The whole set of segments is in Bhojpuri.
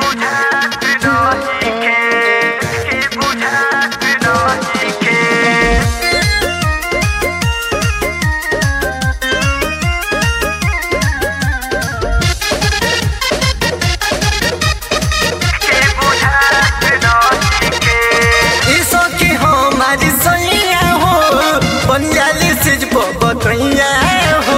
बुझात नइखे के बुझात नइखे के बुझात नइखे ईसो की हमारी सैया हो बनियाली सिज बतैया हो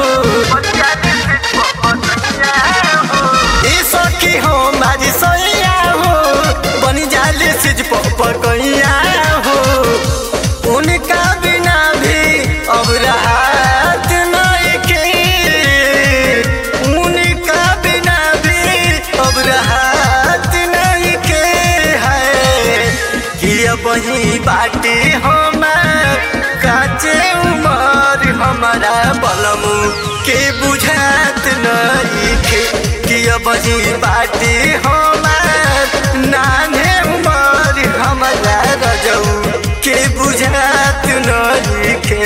ईसो की हमारी सैया हो बनियाली सिज पकैया हो उनका बिना भी अब राहत नहीं के उनका बिना भी अब राहत नहीं के है कि अब ही बाटी हमार काचे उमर हमारा बलमू के बुझात नहीं के कि अब ही बाटी हमार नाने उमर हमारा रजऊ के बुझात नहीं के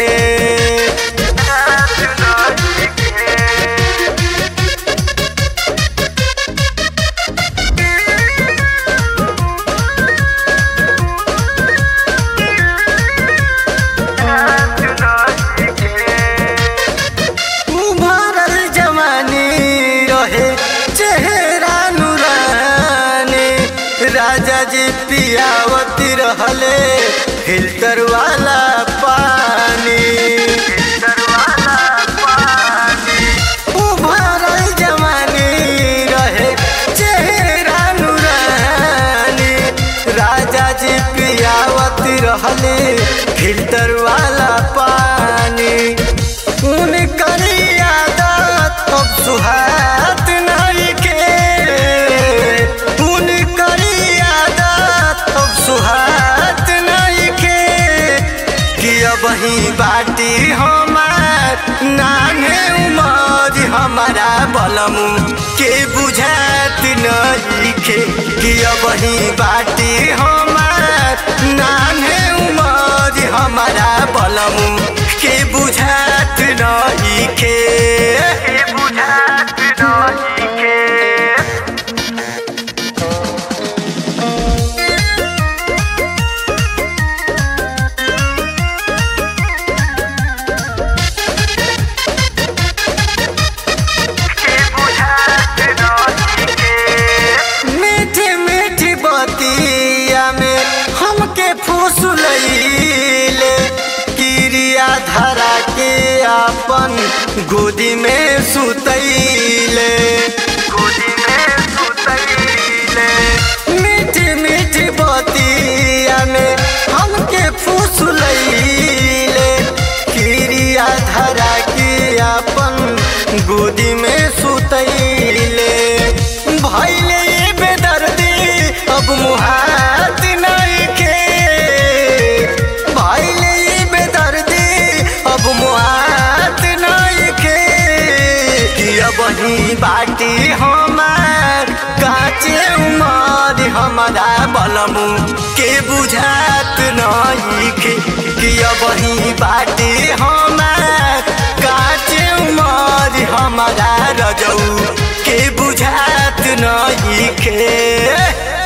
उभरल जवानी रहे चेहरा नुरानी राजा जी पियावती रहले फिल्टर वाला पानी उभरल जवानी रहे चेहरा नुरानी राजा जी पियावती रहले फिल्टर वाला पानी उनकर आदत अब सुहात नहीं के उनकर आदत अब सुहात नहीं के कि अब ही बाटी हमार नाने उमर हमारा बलमू के बुझात नहीं के कि अब ही बाटी हमार नाने उमर हमारा बलमू के बुझात नहीं के बुझात नइखे के बुझात नइखे मीठी मीठी बतिया में हमके फुसलैले किरिया धरा के अपन गोदी में सुतैले गोदी में सुतैले मीठी मीठी बतिया में हमके फुसलैले किरिया धरा के अपन गोदी में सुतैले भैले ये बेदर्दी अब मुहात नहीं के भैले ये बेदर्दी अब मुहात नहीं के कि अब ही बाटी हमार काचे उमर हमारा बलमू के बुझात नहीं के कि अब ही बाटी हमार काचे उमर हमारा रजऊ के बुझात नहीं के